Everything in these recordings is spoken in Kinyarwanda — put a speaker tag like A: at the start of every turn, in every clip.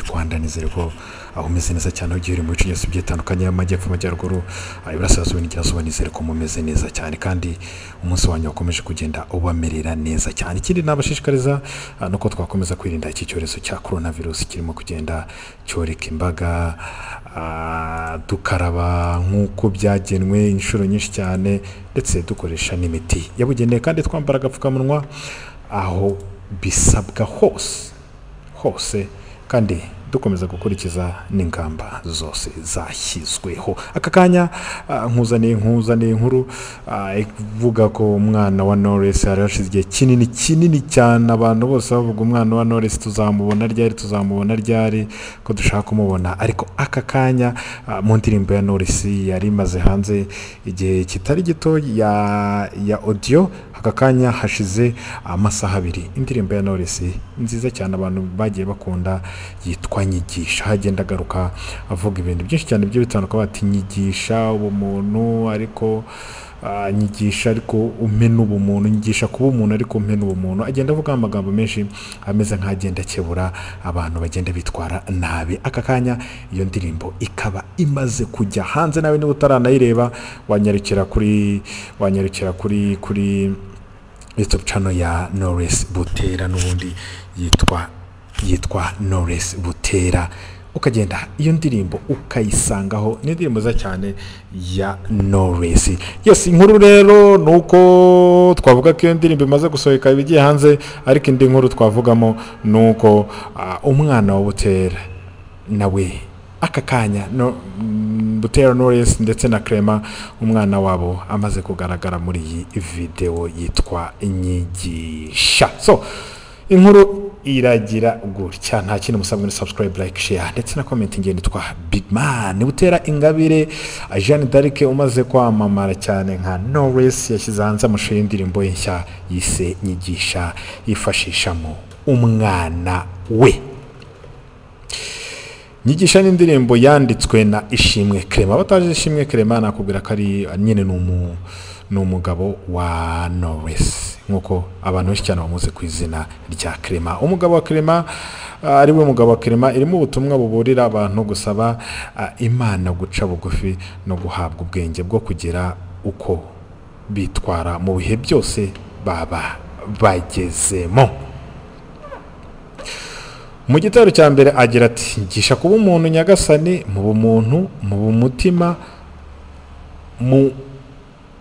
A: rwanda nizere ko aho umeze neza cyane aho ugiye uri mu bice byose bigiye bitandukanye amajyepfo amajyaruguru iburasirazuba n'icyarazuba nizere ko mumeze neza cyane kandi umunsi wanyu wakomeje kugenda ubamerera neza cyane ikindi nabashishikariza ni uko twakomeza kwirinda iki cyorezo cya korona virusi kirimo kugenda cyoreka imbaga ah, dukaraba nk'uko byagenwe inshuro nyinshi cyane ndetse dukoresha n'imiti yabugenewe kandi twambara agapfukamunwa aho bisabwa hose hose kandi dukomeza gukurikiza n'ingamba zose zashyizweho aka kanya ah, nkuzaniye nkuzaniye inkuru ah, ivuga ko umwana wa noresi yari yashize igihe kinini kinini cyane abantu bose bavuga umwana wa noresi tuzamubona ryari tuzamubona ryari ko dushaka kumubona ariko aka kanya ah, mu ndirimbo ya noresi yari imaze hanze igihe kitari gito ya ya odiyo aka kanya hashize amasaha abiri indirimbo ya noresi nziza cyane abantu bagiye bakunda yitwa nyigisha aho agenda agaruka avuga ibintu byinshi cyane bigiye bitandukanye bati nyigisha ubumuntu ariko ah, nyigisha ariko umpe n'ubumuntu nyigisha kuba umuntu ariko umpe n'ubumuntu agenda avuga amagambo menshi ameze nk'agenda akebura abantu bagenda bitwara nabi aka kanya iyo ndirimbo ikaba imaze kujya hanze nawe niba utaranayireba wanyarukira kuri wanyarukira kuri kuri youtube channel ya Knowless Butera n'ubundi yitwa yitwa Knowless Butera ukagenda iyo ndirimbo ukayisangaho ni indirimbo nziza cyane ya Knowless yes inkuru rero ni uko twavuga ko iyo ndirimbo imaze gusohoka iba igiye hanze ariko indi nkuru twavugamo ni uko ah, umwana wa Butera nawe aka kanya no, mm, Butera Knowless ndetse na Clement umwana wabo amaze kugaragara muri iyi videwo yitwa inyigisha so inkuru iragira gutya nta kindi musabwa ni subscribe like share ndetse na comment ngeni twa big man butera ingabire Jeanne d'Arc umaze kwamamara cyane nka Knowless yashyize hanze amashusho y'indirimbo ye nshya yise nyigisha yifashishamo umwana we nyigisha n'indirimbo yanditswe na ishimwe kerema abataje ishimwe kerema nakubwira ko ari nyine ni umu ni umugabo wa noresi nk'uko abantu benshi cyane bamuzi ku izina rya kerema umugabo wa kerema ah, ari we mugabo wa kerema irimo ubutumwa buburira abantu gusaba ah, imana guca bugufi no guhabwa ubwenge bwo kugira uko bitwara mu bihe byose baba bagezemo mu gitero cya mbere agira ati ngisha kuba umuntu nyagasani mu bumuntu mu bumutima mu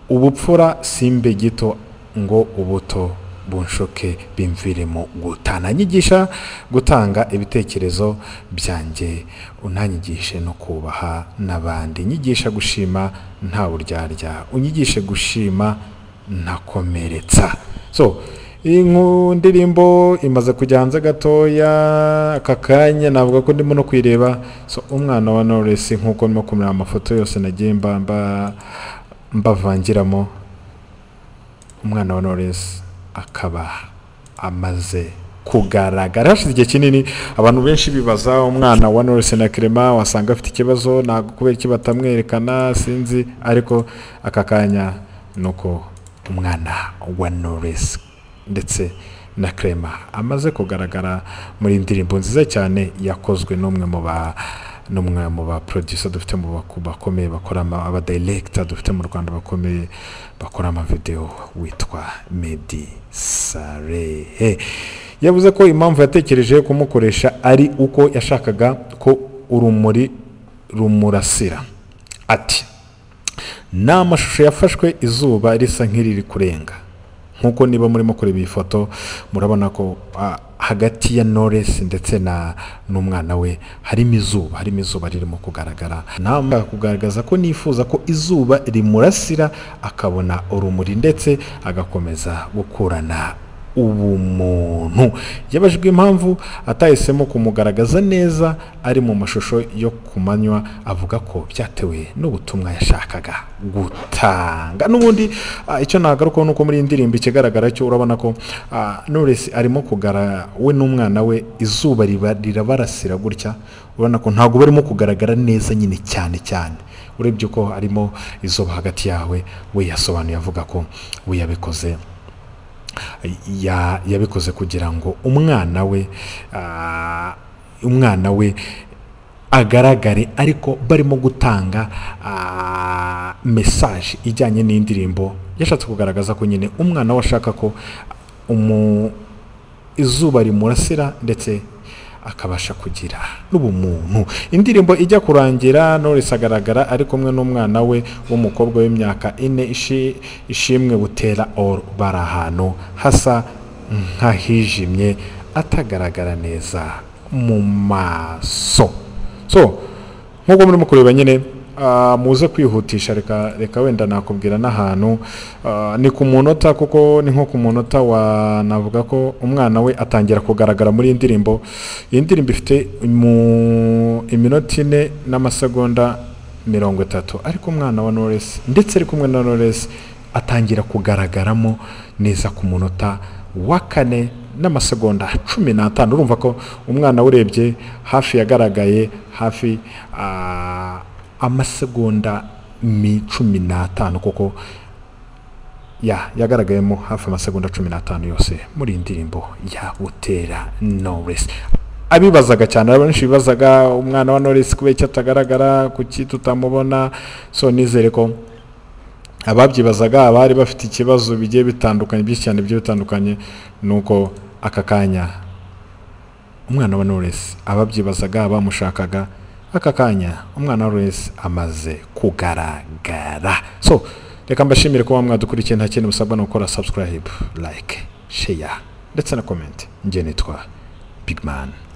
A: ubupfura simbe gito ngo ubuto bunshuke bimviremo gutana nyigisha gutanga ibitekerezo byanjye unanyigishe no kubaha n'abandi nyigisha gushima nta buryarya unyigishe gushima ntakomeretsa so iyi nku- ndirimbo imaze kujya hanze gatoya aka kanya navuga ko ndimo no kuyireba so umwana wa noresi nk'uko ndimo kumenya amafoto yose nagiye mba mba- mbavangiramo umwana wa noresi akaba amaze kugaragara hashize igihe kinini abantu benshi bibaza umwana wa noresi na kerema wasanga afite ikibazo ntabwo kubera iki batamwerekana sinzi ariko aka kanya ni uko umwana wa noresi ndetse na kerema amaze kugaragara muri indirimbo nziza cyane yakozwe n'umwe mu ba n'umwe mu ba producer dufite mu baku- bakomeye bakora ama- aba director dufite mu Rwanda bakomeye bakora amavideo witwa Medi Sarehe yavuze ko impamvu yatekereje kumukoresha ari uko yashakaga ko urumuri rumurasira ati ni amashusho yafashwe izuba risa nk'iriri kurenga nk'uko niba murimo kureba iyi foto murabona ko ah, hagati ya noresi ndetse na n'umwana we harimo izuba harimo izuba ririmo kugaragara nta kugaragaza ko nifuza ko izuba rimurasira akabona urumuri ndetse agakomeza gukurana ubumuntu yabajijwe impamvu atahisemo kumugaragaza neza ari mu mashusho yo ku manywa avuga ko byatewe n'ubutumwa yashakaga gutanga n'ubundi ah, icyo nagarukaho ni uko muri iyi ndirimbo ikigaragara cyo urabona ko ah, Knowless arimo kugara we n'umwana we izuba riba- rirabarasira gutya urabona ko ntabwo barimo kugaragara neza nyine cyane cyane urebye uko harimo izuba hagati yawe we yasobanuye avuga ko we yabikoze ya- yabikoze kugira ngo umwana we ah, umwana we agaragare ariko barimo gutanga ah, mesaje ijyanye n'indirimbo yashatse kugaragaza ko nyine umwana we ashaka ko umu izuba rimurasira ndetse akabasha kugira n'ubumuntu indirimbo ijya kurangira Knowless agaragara ari kumwe n'umwana we w'umukobwa w'imyaka ine ishi- ishimwe butera oru bari ahantu hasa nk'ahijimye atagaragara neza mu maso so nk'uko murimo kureba nyine ah, muze kwihutisha reka reka wenda nakubwira n'ahantu ah, ni ku munota kuko ni nko ku munota wa navuga ko umwana we atangira kugaragara muri iyi ndirimbo iyi ndirimbo ifite mu iminota ine n'amasegonda mirongo itatu ariko umwana wa Knowless ndetse ari kumwe na Knowless atangira kugaragaramo neza ku munota wa kane n'amasegonda cumi n'atanu urumva ko umwana urebye hafi yagaragaye hafi ah, amasegonda mi cumi n'atanu kuko ya yagaragayemo hafi amasegonda cumi n'atanu yose muri iyi ndirimbo ya butera noresi abibazaga cyane hari benshi bibazaga umwana wa noresi kubera icyo atagaragara kuki tutamubona so nizere ko ababyibazaga abari bafite ikibazo bigiye bitandukanye byinshi cyane bigiye bitandukanye ni uko aka kanya umwana wa noresi ababyibazaga bamushakaga aka kanya umwana wa noresi amaze kugaragara so reka mbashimire kuba mwadukurikiye nta kintu musabwa ni gukora subscribe like share ndetse na comment njye nitwa bigman